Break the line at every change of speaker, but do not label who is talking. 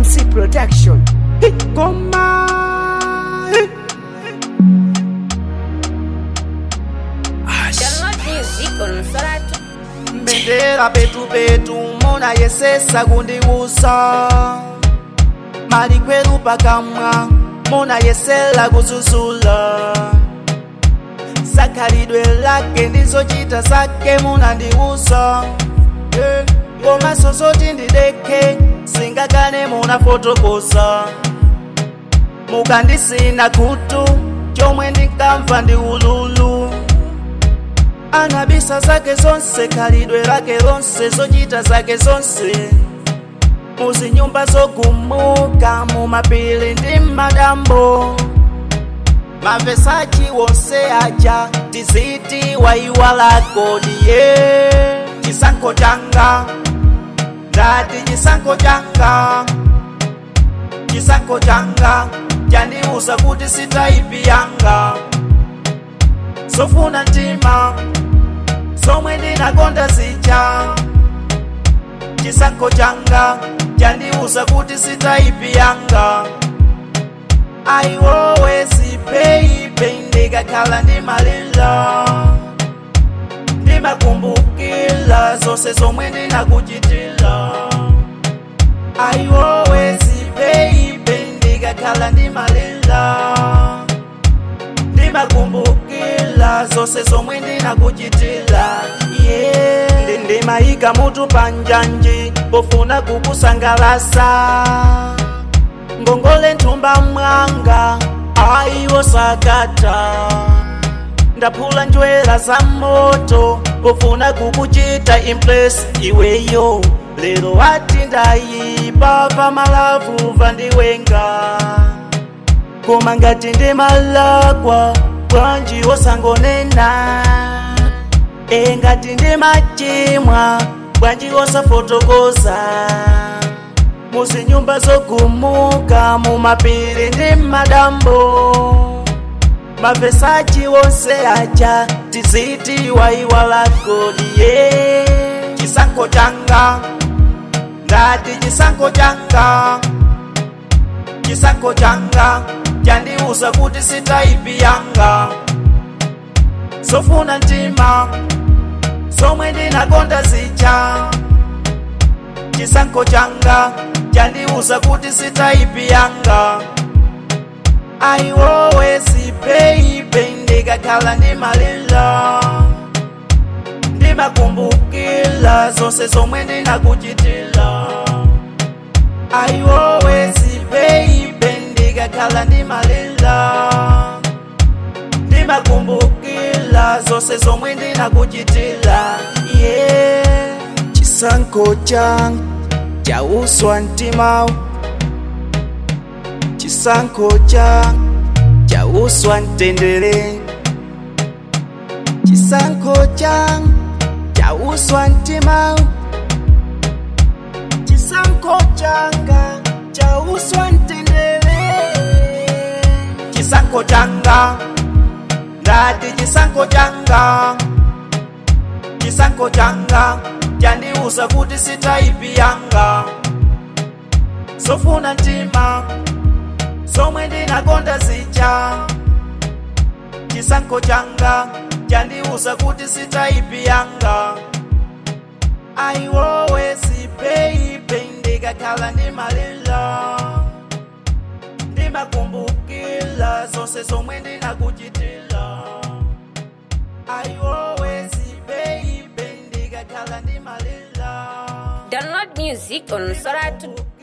MC Production. Goma.
Download music on Soratu.
mbendera petu petu mona yesesa kundiusa mali kweru pakamwa mona yesela kuzuzula sakhalidwe lake ndizochita zake munandiusa Eh, ngoma sozoti ndideke singakane munafotokosa mukandisina kutu chomwe ndinkamva ndi ululu anabisa zake zonse khalidwe lake lonse zochita zake zonse muzinyumba zogumuka mumapili ndi madambo mavesachi wonse aja tiziti waiwalako diye chisankho changa ndati chisankho changa chisankho changa chandiuza kuti sitaipi yanga zofuna mtima zomwe ndinakonda zija chisankho changa chandiuza kuti sitaipi yanga aiwowezi peipe ndikakhala ndimalila ndimakumbukila zonse zomwe ndinakuchitila aiwowezi peipe ndikakhala ndimalila ndimakumbukila zonse zomwe ndinakuchitila yeah. Ndi- ndimayika mutu panjanji pofuna kukusangalasa ngongole nthumba mwanga aiwo sakata ndaphula njwera za moto pofuna kukuchita impress iweyo lero wati ndayipa pamalavu vandiwenga koma ngati ndimalakwa bwanji wosangonena e ngati ndimachimwa bwanji wosafotokoza muzinyumba zogumuka mumapiri ndi madambo mavesachi wonse aja tiziti waiwalako diye chisankho changa ndati chisankho changa chisankho changa chandiuza kuti sitaipi yanga zofuna mtima zomwe ndinakonda zija chisankho changa chandiuza kuti sitaipi yanga aiwowezi peipe ndikakhala ndimalila ndimakumbukila zonse zomwe ndinakuchitila aiwowezi peipe ndikakhala ndimalila ndimakumbukila zonse zomwe ndinakuchitila yeah. chisankho changa chauswa mtima chisankho changa chauswa mtendere chisankho changa chauswa mtima chisankho changa chauswa mtendere chisankho changa ndati chisankho changa chisankho changa chandiuza kuti sitaipi yanga zofuna mtima zomwe ndinakonda zija chisankho changa chandiuza kuti sitaipi yanga aiwowezi peipe ndikakhala ndimalila ndimakumbukila zonse zomwe ndinakuchitila aiwowezi peipe ndikakhala ndimalila
Download music on Soratu.